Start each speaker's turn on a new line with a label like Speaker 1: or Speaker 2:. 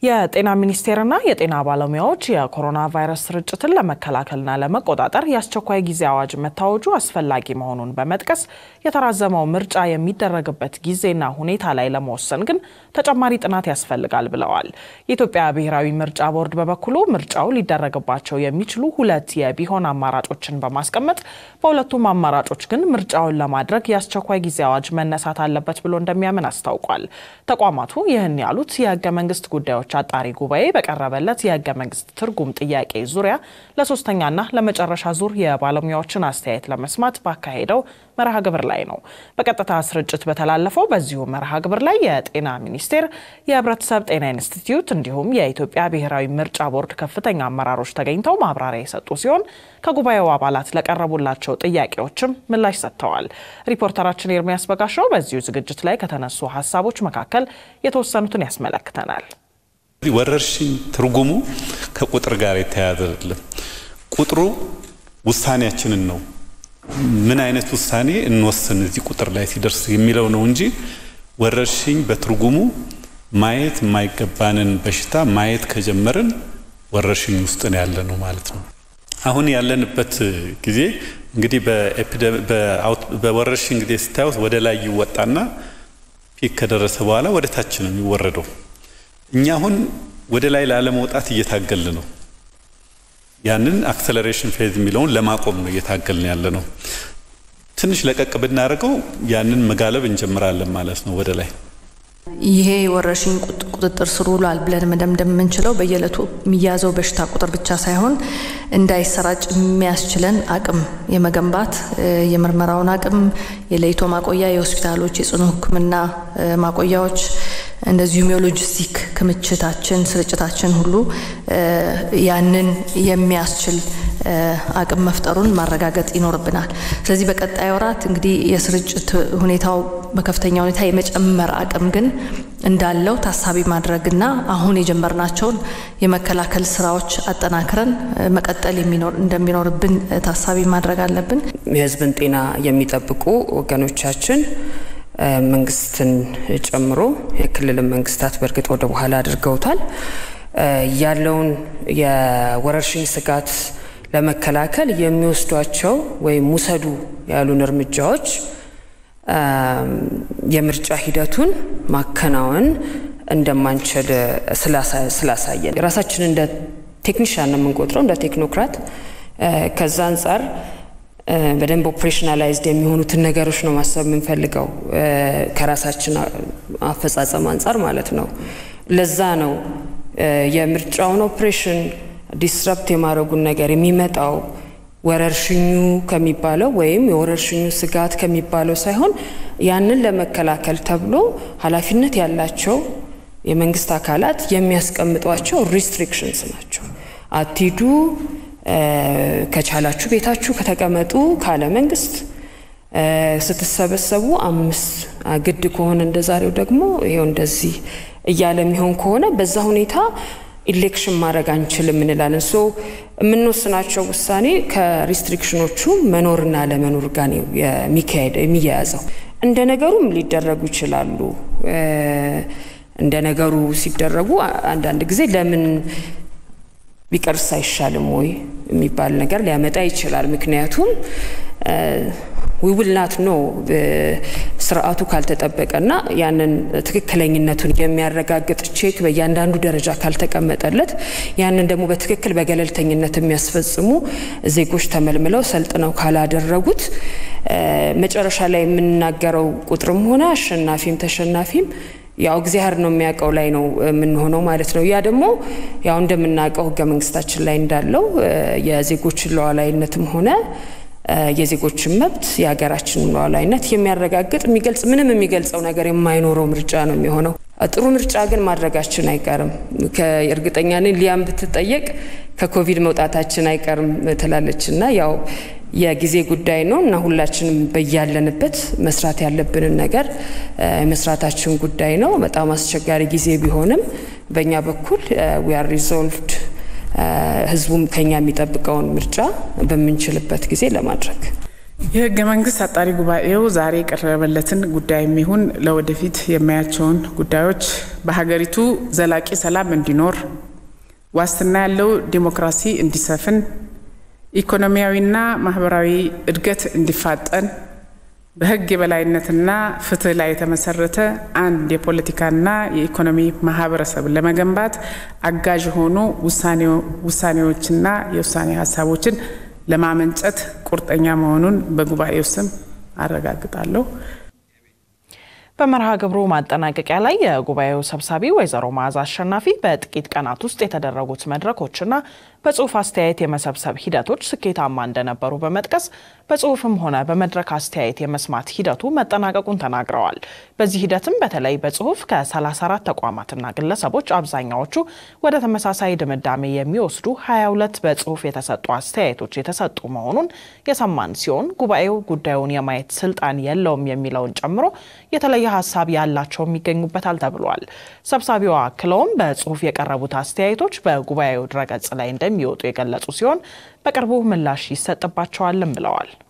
Speaker 1: የጤና ሚኒስቴርና የጤና ባለሙያዎች የኮሮና ቫይረስ ስርጭትን ለመከላከልና ለመቆጣጠር የአስቸኳይ ጊዜ አዋጅ መታወጁ አስፈላጊ መሆኑን በመጥቀስ የተራዘመው ምርጫ የሚደረግበት ጊዜና ሁኔታ ላይ ለመወሰን ግን ተጨማሪ ጥናት ያስፈልጋል ብለዋል። የኢትዮጵያ ብሔራዊ ምርጫ ቦርድ በበኩሉ ምርጫው ሊደረግባቸው የሚችሉ ሁለት የቢሆን አማራጮችን በማስቀመጥ በሁለቱም አማራጮች ግን ምርጫውን ለማድረግ የአስቸኳይ ጊዜ አዋጅ መነሳት አለበት ብሎ እንደሚያምን አስታውቋል። ተቋማቱ ይህን ያሉት የህገ መንግስት ጉዳዮች አጣሪ ጉባኤ በቀረበለት የህገ መንግስት ትርጉም ጥያቄ ዙሪያ ለሶስተኛና ለመጨረሻ ዙር የባለሙያዎችን አስተያየት ለመስማት ባካሄደው መርሃ ግብር ላይ ነው። በቀጥታ ስርጭት በተላለፈው በዚሁ መርሃ ግብር ላይ የጤና ሚኒስቴር፣ የህብረተሰብ ጤና ኢንስቲትዩት እንዲሁም የኢትዮጵያ ብሔራዊ ምርጫ ቦርድ ከፍተኛ አመራሮች ተገኝተው ማብራሪያ የሰጡ ሲሆን ከጉባኤው አባላት ለቀረቡላቸው ጥያቄዎችም ምላሽ ሰጥተዋል። ሪፖርተራችን ኤርሚያስ በጋሻው በዚሁ ዝግጅት ላይ ከተነሱ ሀሳቦች መካከል የተወሰኑትን ያስመለክተናል።
Speaker 2: ወረርሽኝ ትርጉሙ ከቁጥር ጋር የተያያዘ አይደለም። ቁጥሩ ውሳኔያችንን ነው ምን አይነት ውሳኔ እንወስን እዚህ ቁጥር ላይ ሲደርስ የሚለው ነው እንጂ ወረርሽኝ በትርጉሙ ማየት የማይገባንን በሽታ ማየት ከጀመርን ወረርሽኝ ውስጥ ነው ያለ ነው ማለት ነው። አሁን ያለንበት ጊዜ እንግዲህ በወረርሽኝ ጊዜ ስታዩት ወደ ላይ ይወጣና ፒክ ከደረሰ በኋላ ወደ ታች ነው የሚወረደው። እኛ አሁን ወደ ላይ ላለመውጣት እየታገል ነው። ያንን አክሰለሬሽን ፌዝ የሚለውን ለማቆም ነው እየታገልን ያለ ነው። ትንሽ ለቀቅ ብናደርገው ያንን መጋለብ እንጀምራለን ማለት ነው ወደ ላይ።
Speaker 3: ይሄ ወረርሽኝ ቁጥጥር ስር ውሏል ብለን መደምደም የምንችለው በየዕለቱ የሚያዘው በሽታ ቁጥር ብቻ ሳይሆን እንዳይሰራጭ የሚያስችለን አቅም የመገንባት የምርመራውን አቅም፣ የለይቶ ማቆያ፣ የሆስፒታሎች፣ የጽኑ ሕክምና ማቆያዎች እንደዚሁም የሎጂስቲክ ክምችታችን፣ ስርጭታችን ሁሉ ያንን የሚያስችል አቅም መፍጠሩን ማረጋገጥ ይኖርብናል። ስለዚህ በቀጣይ ወራት እንግዲህ የስርጭት ሁኔታው በከፍተኛ ሁኔታ የመጨመር አቅም ግን እንዳለው ታሳቢ ማድረግና አሁን የጀመርናቸውን የመከላከል ስራዎች አጠናክረን መቀጠል እንደሚኖርብን ታሳቢ ማድረግ አለብን።
Speaker 4: የህዝብን ጤና የሚጠብቁ ወገኖቻችን መንግስትን ጨምሮ የክልልን መንግስታት በእርግጥ ወደ በኋላ አድርገውታል። ያለውን የወረርሽኝ ስጋት ለመከላከል የሚወስዷቸው ወይም ውሰዱ ያሉን እርምጃዎች የምርጫ ሂደቱን ማከናወን እንደማንችል ስላሳየን ራሳችን እንደ ቴክኒሽያን ነው የምንቆጥረው፣ እንደ ቴክኖክራት። ከዛ አንጻር በደንብ ኦፕሬሽናላይዝድ የሚሆኑትን ነገሮች ነው ማሰብ የምንፈልገው ከራሳችን አፈጻጸም አንጻር ማለት ነው። ለዛ ነው የምርጫውን ኦፕሬሽን ዲስረፕት የማድረጉን ነገር የሚመጣው ወረርሽኙ ከሚባለው ወይም የወረርሽኙ ስጋት ከሚባለው ሳይሆን ያንን ለመከላከል ተብሎ ኃላፊነት ያላቸው የመንግስት አካላት የሚያስቀምጧቸው ሪስትሪክሽንስ ናቸው። አትሂዱ፣ ከቻላችሁ ቤታችሁ ከተቀመጡ ካለ መንግስት ስትሰበሰቡ አምስት ግድ ከሆነ እንደ ዛሬው ደግሞ ይኸው እንደዚህ እያለ የሚሆን ከሆነ በዛ ሁኔታ ኢሌክሽን ማድረግ አንችልም እንላለን። ሶ የምንወስናቸው ውሳኔ ከሪስትሪክሽኖቹ መኖርና ለመኖር ጋር ነው የሚያያዘው። እንደ ነገሩም ሊደረጉ ይችላሉ። እንደ ነገሩ ሲደረጉ አንዳንድ ጊዜ ለምን ቢቀርስ አይሻልም ወይ የሚባል ነገር ሊያመጣ ይችላል። ምክንያቱም ዊውልናት ኖ ስርዓቱ ካልተጠበቀና ያንን ትክክለኝነቱን የሚያረጋግጥ ቼክ በእያንዳንዱ ደረጃ ካልተቀመጠለት ያንን ደግሞ በትክክል በገለልተኝነት የሚያስፈጽሙ ዜጎች ተመልምለው ሰልጥነው ካላደረጉት መጨረሻ ላይ የምንናገረው ቁጥርም ሆነ አሸናፊም ተሸናፊም ያው እግዚአብሔር ነው የሚያውቀው ላይ ነው የምንሆነው ማለት ነው። ያ ደግሞ ያው እንደምናውቀው ህገ መንግስታችን ላይ እንዳለው የዜጎችን ሉዓላዊነትም ሆነ የዜጎችን መብት የሀገራችንን ሉዓላዊነት የሚያረጋግጥ የሚገልጽ ምንም የሚገልጸው ነገር የማይኖረው ምርጫ ነው የሚሆነው። ጥሩ ምርጫ ግን ማድረጋችን አይቀርም። እርግጠኛ ነኝ ሊያም ብትጠየቅ ከኮቪድ መውጣታችን አይቀርም ትላለች እና ያው የጊዜ ጉዳይ ነው እና ሁላችንም በያለንበት መስራት ያለብንን ነገር መስራታችን ጉዳይ ነው። በጣም አስቸጋሪ ጊዜ ቢሆንም በእኛ በኩል ዊ አር ሪዞልቭድ ህዝቡም ከኛ የሚጠብቀውን ምርጫ በምንችልበት ጊዜ ለማድረግ
Speaker 5: የህገ መንግስት አጣሪ ጉባኤው ዛሬ የቀረበለትን ጉዳይ የሚሆን ለወደፊት የሚያያቸውን ጉዳዮች በሀገሪቱ ዘላቂ ሰላም እንዲኖር፣ ዋስትና ያለው ዲሞክራሲ እንዲሰፍን፣ ኢኮኖሚያዊና ማህበራዊ እድገት እንዲፋጠን፣ በህግ የበላይነትና ፍትህ ላይ የተመሰረተ አንድ የፖለቲካና የኢኮኖሚ ማህበረሰብ ለመገንባት አጋዥ የሆኑ ውሳኔዎችና የውሳኔ ሀሳቦችን ለማመንጨት ቁርጠኛ መሆኑን በጉባኤው ስም አረጋግጣለሁ።
Speaker 1: በመርሃ ግብሩ ማጠናቀቂያ ላይ የጉባኤው ሰብሳቢ ወይዘሮ መዓዛ አሸናፊ በጥቂት ቀናት ውስጥ የተደረጉት መድረኮችና በጽሁፍ አስተያየት የመሰብሰብ ሂደቶች ስኬታማ እንደነበሩ በመጥቀስ በጽሁፍም ሆነ በመድረክ አስተያየት የመስማት ሂደቱ መጠናቀቁን ተናግረዋል። በዚህ ሂደትም በተለይ በጽሁፍ ከ34 ተቋማትና ግለሰቦች አብዛኛዎቹ ወደ ተመሳሳይ ድምዳሜ የሚወስዱ 22 በጽሁፍ የተሰጡ አስተያየቶች የተሰጡ መሆኑን የሰማን ሲሆን ጉባኤው ጉዳዩን የማየት ስልጣን የለውም የሚለውን ጨምሮ የተለየ ሀሳብ ያላቸውም ይገኙበታል ተብሏል። ሰብሳቢዋ አክለውም በጽሁፍ የቀረቡት አስተያየቶች በጉባኤው ድረገጽ ላይ እንደሚወጡ የገለጹ ሲሆን በቅርቡ ምላሽ ይሰጥባቸዋልም ብለዋል።